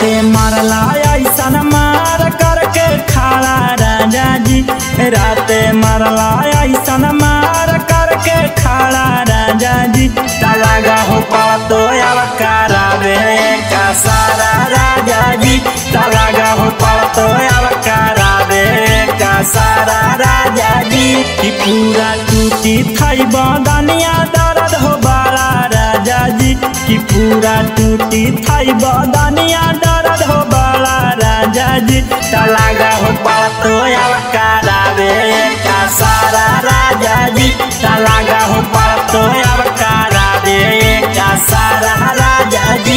राते मारला ऐसन मार करके खड़ा राजा जी राते मारला ऐसन मार करके खड़ा राजा जी तलागा हो पातो अब करावे का सारा राजा जी तलागा हो पातो अब करावे का सारा राजा जी कि पूरा टूटी थई बदनिया दर्द हो बारा राजा जी कि पूरा टूटी थई बदनिया दर्द हो बारा राजा जी तलागा हो पातो अब करावे का सारा राजा जी तलागा हो पातो अब करावे का सारा राजा जी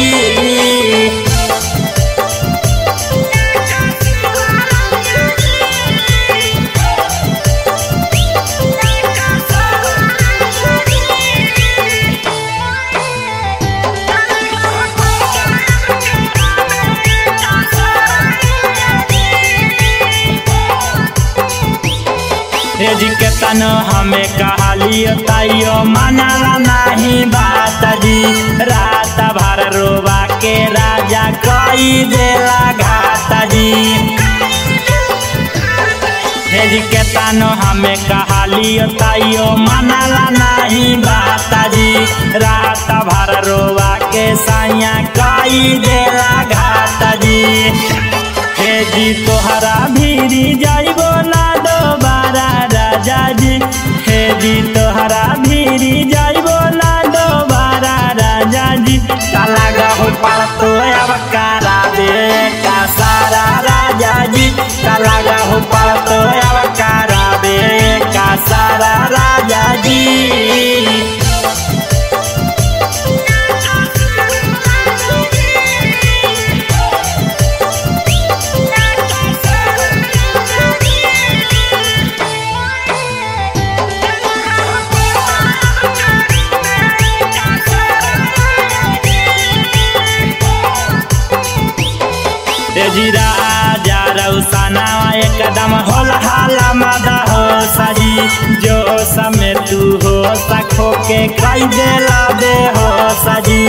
जी के तन हमें कहलियो ताइयो मनाला नहीं बात जी रात भर रोबा के राजा कई देला घात जी हे जी के तन हमें कहलियो ताइयो मनाला नहीं बात जी रात भर रोबा के साइया कई देला घात जी हे जी तोहरा भीरी जाइबो ना दोबारा राजा जी हे जी तोहरा भीरी जाइबो ना दोबारा राजा जी काला गहो पातो अब करावे का सारा राजा जी काला गहो पातो अब करावे का सारा राजा जी जी राजा रौसाना एकदम होल हाला मादा हो सजी जो समय तू हो सखो के खाई देला दे हो सजी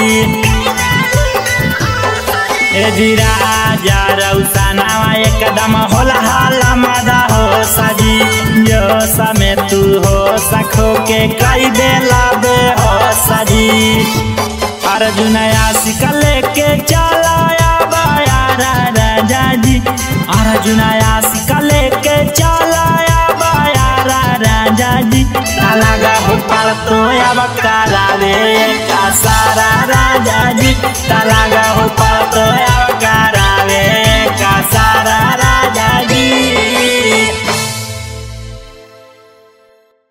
ए जी राजा रौसाना एकदम होल हाला मादा हो सजी जो समय तू हो सखो के खाई देला दे हो सजी अर्जुन आशिक लेके चलाया बायारा राजा जी अर्जुन आशिक लेके चलाया बायारा राजा जी लगा हो पाल तो अब करावे का सारा राजा जी लगा हो पाल तो